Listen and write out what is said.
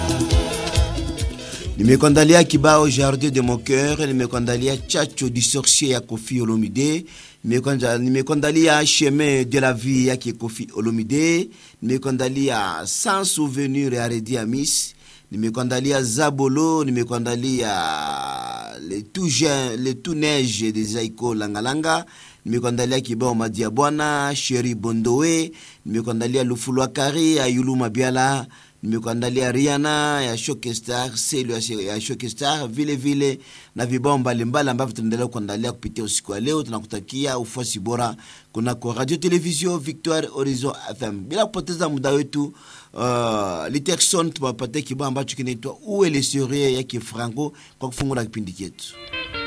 Nimekuandalia kibao Jardin de mon cœur, nimekuandalia Chacho du sorcier ya Kofi Olomide, nimekuandalia Chemin de la vie yake Kofi Olomide, nimekuandalia Sans souvenir ya Redi Amis, nimekuandalia Zabolo, nimekuandalia le tout jeune, le tout neige de Zaiko Langalanga, nimekuandalia kibao Madia Bwana, Sheri Bondowe, nimekuandalia Lufulwa Kari ya Yulu Mabiala, nimekuandalia Rihanna ya Shokestar, Selu ya Shokestar, vile vile na vibao mbalimbali ambavyo tunaendelea kuandalia kupitia usiku wa leo. Tunakutakia ufuasi bora kunako Radio Television Victoire Horizon FM. Bila kupoteza muda wetu, uh, Literson tuwapatie kibao ambacho kinaitwa Uwe le Serie yake Franco kwa kufungula kipindi chetu.